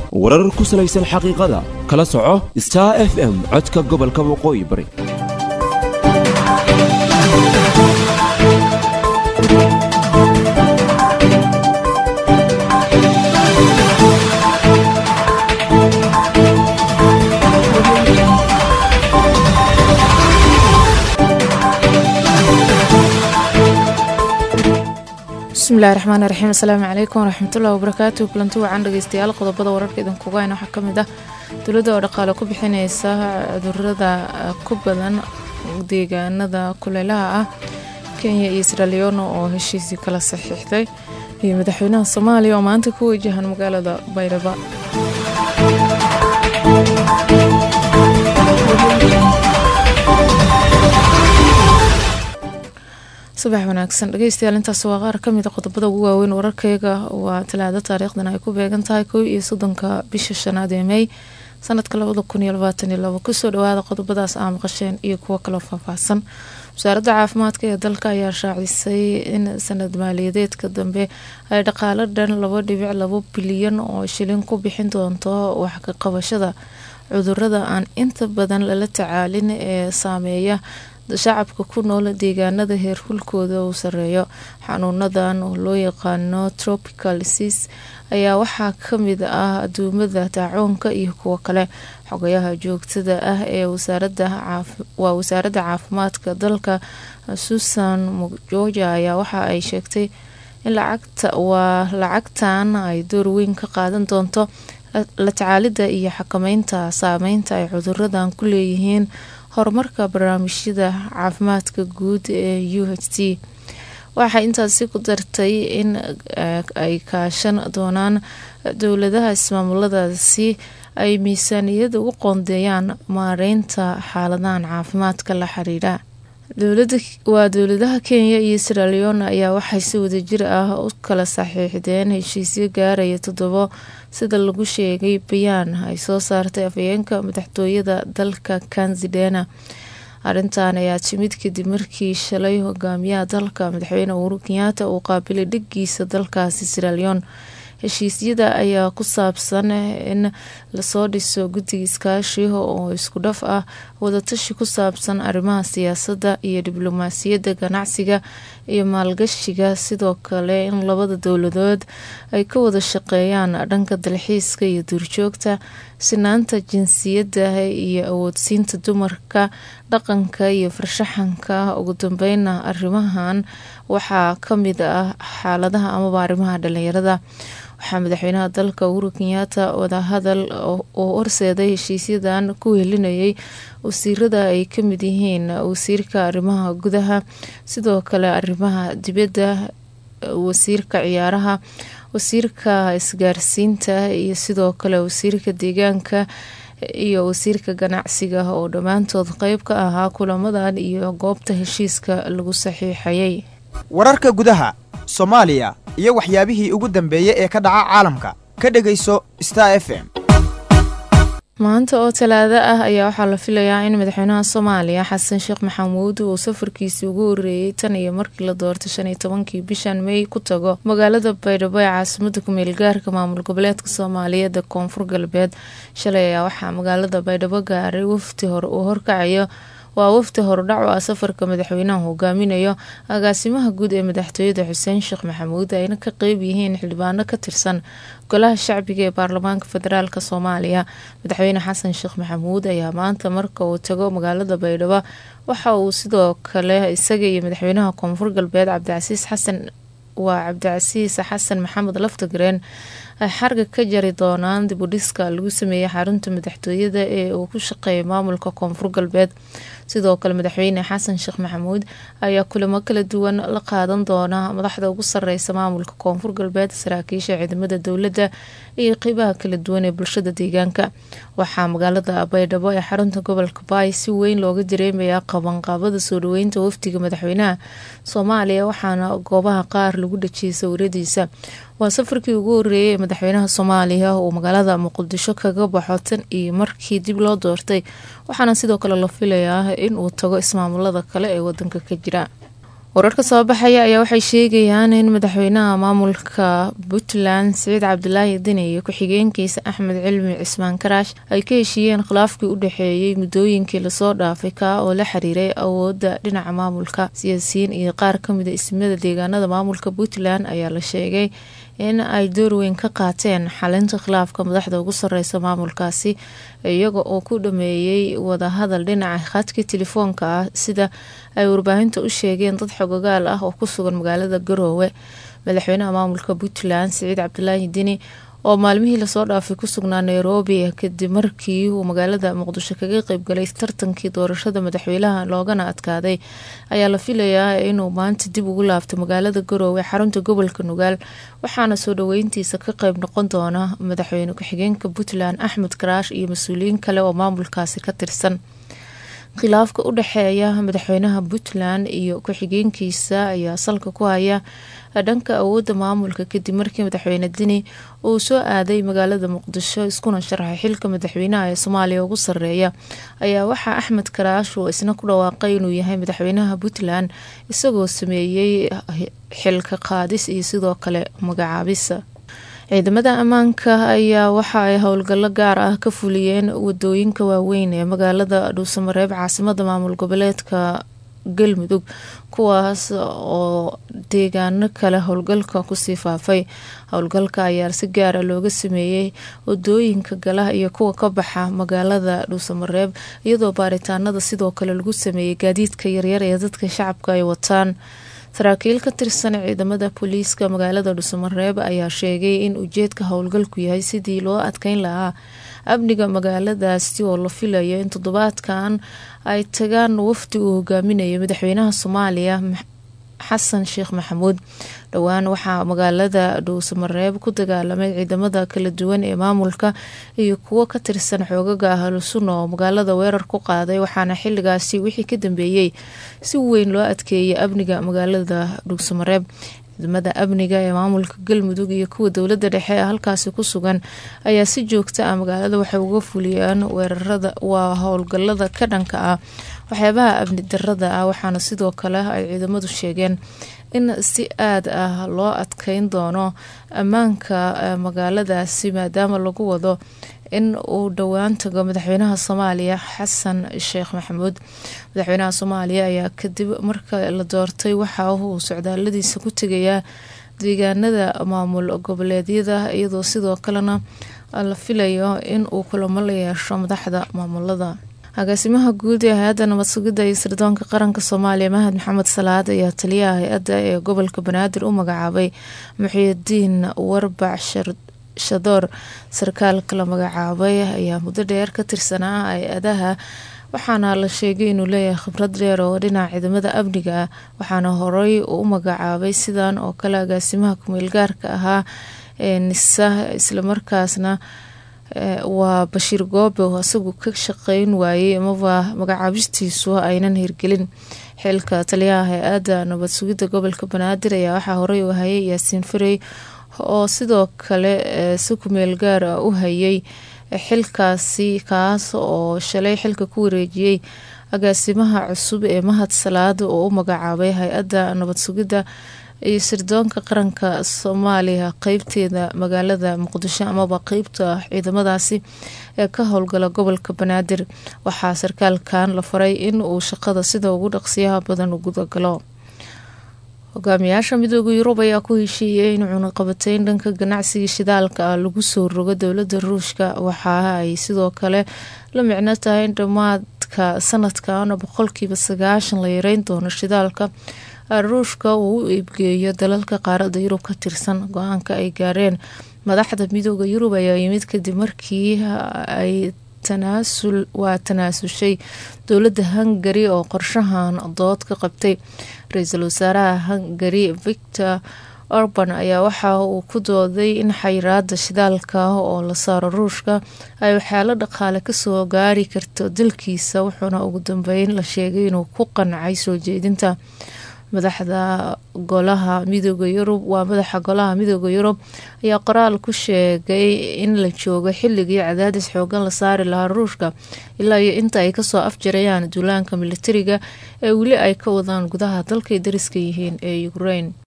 warar ku salaysan xaqiiqada kala soco star f m codka gobolka waqooyi bari bismillahi raxmaan raxiim asalaamu calaykum waraxmatullahi wabarakaatu kulanti wacan dhegeystayaal qodobada wararka idinkuga hayna waxaa ka mid ah dowladda oo dhaqaale ku bixineysa cudurada ku badan deegaanada kuleylaha ah kenya iyo sraleono oo heshiisii kala saxiixday iyo madaxweynaha soomaaliya oo maanta ku wajahan magaalada baydhaba subax wanaagsan dhegeystayaal intaas waa qaar kamid a qodobada ugu waaweyn wararkeyga waa talaado taariikhdan ay ku beegan tahay kow iyo soddonka bisha shanaad ee mey sanadka labada kun iyo labaatan iyo labo kusoo dhawaada qodobadaas aa maqasheen iyo kuwo kaloo faahfaahsan wasaaradda caafimaadka ee dalka ayaa shaacisay in sanad maaliyadeedka dambe ay dhaqaalo dhan laba dhibic labo bilyan oo shilin ku bixin doonto wax ka qabashada cudurada aan inta badan lala tacaalin ee saameeya shacabka ku nool deegaanada heerkulkooda uu sareeyo xanuunadan oo loo yaqaano tropical disease ayaa waxaa kamid ah aduumada daacoonka iyo kuwo kale xogayaha joogtada ah ee waa wasaaradda caafimaadka dalka susan mujoja ayaa waxa ay sheegtay in waa lacagtan ay door weyn ka qaadan doonto la tacaalida iyo xakameynta saameynta ay cuduradan ku leeyihiin horumarka barnaamijyada caafimaadka guud ee u h t waxay intaasi ku dartay in ay kaashan doonaan dowladaha ismaamuladaasi ay miisaaniyada u qoondeeyaan maareynta xaaladahan caafimaadka la xiriira waa dowladaha kenya iyo sraleon ayaa waxay si wadajir ah u kala saxiixdeen heshiisyo gaaraya toddobo sida lagu sheegay bayaan ay soo saartay afhayeenka madaxtooyada dalka kanzidena arrintan ayaa timid kadib markii shalay hogaamiyaha dalka madaxweyne uhuru kenyaata uu qaabilay dhigiisa dalkaasi sraleon heshiisyada ayaa ku saabsan in lasoo dhiso guddiga iskaashi oo isku dhaf ah wadatashi ku saabsan arrimaha siyaasadda iyo diblomaasiyadda ganacsiga iyo maalgashiga sidoo kale in labada dowladood ay ka wada shaqeeyaan dhanka dalxiiska iyo duurjoogta sinaanta jinsiyadda iyo awoodsiinta dumarka dhaqanka iyo farshaxanka ugu dambeyna arrimahan waxaa kamid ah xaaladaha amaba arrimaha dhalinyarada waxaa madaxweynaha dalka uhuru kenyaata wadahadal oo horseeday heshiisyadan ku helinayay wasiirada ay kamid yihiin wasiirka arrimaha gudaha sidoo kale arrimaha dibadda wasiirka ciyaaraha wasiirka isgaarsiinta iyo sidoo kale wasiirka deegaanka iyo wasiirka ganacsiga oo dhammaantood qeyb ka ahaa kulamadan iyo goobta heshiiska lagu saxiixayay wararka gudaha soomaaliya iyo waxyaabihii ugu dambeeyey ee ka dhaca caalamka ka dhegayso star f m maanta oo talaado ah ayaa waxaa la filayaa in madaxweynaha soomaaliya xasan sheekh maxamuud uu safarkiisii ugu horeeyey tan iyo markii la doortay shan iyo tobankii bishan mey ku tago magaalada baydhabo ee caasimada kumeel gaarka maamul goboleedka soomaaliyeed ee koonfur galbeed shalay ayaa waxaa magaalada baydhabo gaaray wafti hore uu horkacayo waa wafti horudhac oo ah safarka madaxweynaha hogaaminayo agaasimaha guud ee madaxtooyada xuseen sheekh maxamuud ayna ka qeyb yihiin xildhibaano ka tirsan golaha shacbiga ee baarlamaanka federaalk soomaaliya madaxweyne xasan sheekh maxamuud ayaa maanta marka uu tago magaalada baydhabo waxa uu sidoo kale isaga iyo madaxweynaha koonfur galbeed cabdicasiis xasan waa cabdicasiis xasan maxamed laftagareen ay xarga ka jari doonaan dibudhiska lagu sameeyey xarunta madaxtooyada ee uu ku shaqeeya maamulka koonfur galbeed sidoo kale madaxweyne xasan sheekh maxamuud ayaa kulamo kala duwan la qaadan doona madaxda ugu sareysa maamulka koonfur galbeed saraakiisha ciidamada dowladda iyo qeybaha kala duwan ee bulshada deegaanka waxaa magaalada baydhabo ee xarunta gobolka baay si weyn looga dareemayaa qabanqaabada soo dhaweynta wafdiga madaxweynaha soomaaliya waxaana goobaha qaar lagu dhajiyay sawiradiisa waa safarkii ugu horeeyay ee madaxweynaha soomaaliya uu magaalada muqdisho kaga baxo tan iyo markii dib loo doortay waxaana sidoo kale la filayaa in uu tago ismaamulada kale ee wadanka ka jira wararka soo baxaya ayaa waxay sheegayaan in madaxweynaha maamulka puntland siciid cabdilaahi dini iyo ku-xigeenkiisa axmed cilmi cismaan karaash ay ka heshiiyeen khilaafkii u dhexeeyey muddooyinkii lasoo dhaafay kaa oo la xiriiray awoodda dhinaca maamulka siyaasiyiin iyo qaar kamida ismada deegaanada maamulka puntland ayaa la sheegay in ay door weyn ka qaateen xalinta khilaafka madaxda ugu sareysa maamulkaasi iyaga oo ku dhameeyey wadahadal dhinaca khadka telefoonka ah sida ay warbaahinta u sheegeen dad xogogaal ah oo ku sugan magaalada garoowe madaxweynaha maamulka puntland siciid cabdilaahi dini oo maalmihii lasoo dhaafay ku sugnaa nairobi kadib markii uu magaalada muqdisho kaga qeybgalay tartankii doorashada madaxweynaha loogana adkaaday ayaa la filayaa inuu maanta dib ugu laabto magaalada garoowe xarunta gobolka nugaal waxaana soo dhaweyntiisa ka qeyb noqon doona madaxweyne ku-xigeenka puntland axmed karaash iyo mas-uuliyiin kale oo maamulkaasi ka tirsan khilaafka u dhexeeya madaxweynaha puntland iyo ku-xigeenkiisa ayaa salka ku haya dhanka awoodda maamulka kadib markii madaxweyne dini uu soo aaday magaalada muqdisho iskuna sharxay xilka madaxweynaha ee soomaaliya ugu sareeya ayaa waxaa axmed karaash uu isna ku dhawaaqay inuu yahay madaxweynaha puntland isagoo sameeyey xilka qaadis iyo sidoo kale magacaabis ciidamada ammaanka ayaa waxa ay howlgallo gaar ah ka fuliyeen wadooyinka waaweyn ee magaalada dhuusamareeb caasimada maamul goboleedka galmudug kuwaas oo deegaano kale howlgalka kusii faafay howlgalka ayaa si gaara looga sameeyey wadooyinka gala iyo kuwa ka baxa magaalada dhuusamareeb iyadoo baaritaanada sidoo kale lagu sameeyey gaadiidka yaryar ee dadka shacabka ay wataan saraakiil ka tirsan ciidamada booliiska magaalada dhuusamareeb ayaa sheegay in ujeedka howlgalku yahay sidii loo adkeyn lahaa amniga magaaladaasi oo la filayo in toddobaadkan ay tagaan wafdi uu hogaaminayo madaxweynaha soomaaliya xasan sheekh maxamuud dhowaan waxaa magaalada dhuusamareeb ku dagaalamay ciidamada kala duwan ee maamulka iyo kuwo ka tirsan xoogaga ahlusunna oo magaalada weerar ku qaaday waxaana xiligaasi wixii ka dambeeyey si weyn loo adkeeyay amniga magaalada dhuusamareeb ciidamada amniga ee maamulka galmudug iyo kuwa dowlada dhexe ee halkaasi ku sugan ayaa si joogta ah magaalada waxay uga fuliyaan weerarada waa howlgalada ka dhanka ah waxyaabaha amni darada ah waxaana sidoo kale ay ciidamadu sheegeen in si aad ah loo adkeyn doono ammaanka magaaladaasi maadaama lagu wado in uu dhowaan tago madaxweynaha soomaaliya xasan sheekh maxamuud madaxweynaha soomaaliya ayaa kadib marka la doortay waxa uu socdaaladiisa ku tegayaa deegaanada maamul goboleedyada iyadoo sidoo kalena la filayo in uu kulamo la yeesho madaxda maamulada agaasimaha guud ee hay-adda nabad sugidda iyo sirdoonka qaranka soomaaliya mahad maxamed salaad ayaa taliyaha hay-adda ee gobolka banaadir u magacaabay muxiidiin warbac shadoor sarkaalka la magacaabay ayaa muddo dheer ka tirsanaa hay-adaha waxaana la sheegay inuu leeyahay khibrad dheer oo dhinaca ciidamada amniga ah waxaana horey uu u magacaabay sidan oo kale agaasimaha kumeel gaarka ahaa ee nisa islamarkaasna waa bashiir goobe oo isagu ka shaqeyn waayey amaba magacaabistiisu aynan hirgelin xilka taliyaha hay-adda nabad sugidda gobolka banaadir ayaa waxaa horey u hayay yaasiin farey oo sidoo kale si kumeel gaar ah u hayay xilkaasi kaas oo shalay xilka ku wareejiyey agaasimaha cusub ee mahad salaada oo u magacaabay hay-adda nabad sugidda iyo sirdoonka qaranka soomaaliya qeybteeda magaalada muqdisho amaba qeybta ciidamadaasi ee ka howlgala gobolka banaadir waxaa sarkaalkan la faray in uu shaqada sida ugu dhaqsiyaha badan u gudagalo hogaamiyaasha midooda yurub ayaa ku heshiiyey in cunaqabateyn dhanka ganacsiga shidaalka ah lagu soo rogo dowlada ruushka waxa ay sidoo kale la micno tahay in dhammaadka sanadkan boqolkiiba sagaashan la yareyn doono shidaalka ruushka uu u iibgeeyo dalalka qaarada yurub ka tirsan go-aanka ay gaareen madaxda midooda yurub ayaa yimid kadib markii ay tanaasul waa tanaasushay dowladda hungari oo qorshahan dood ka qabtay ra-iisul wasaaraha hungari victor orban ayaa waxa uu ku dooday in xayiraada shidaalka oo la saaro ruushka ay waxyaalo dhaqaale kasoo gaari karto dalkiisa wuxuuna ugu dambeyn la sheegay inuu ku qancay soo jeedinta madaxda golaha midooda yurub waa madaxa golaha midooda yurub ayaa qoraal ku sheegay in la joogo xilligii cadaadis xoogan la saari lahaa ruushka ilaa iyo inta ay kasoo afjarayaan duulaanka militariga ee weli ay ka wadaan gudaha dalkay dariska yihiin ee ukraine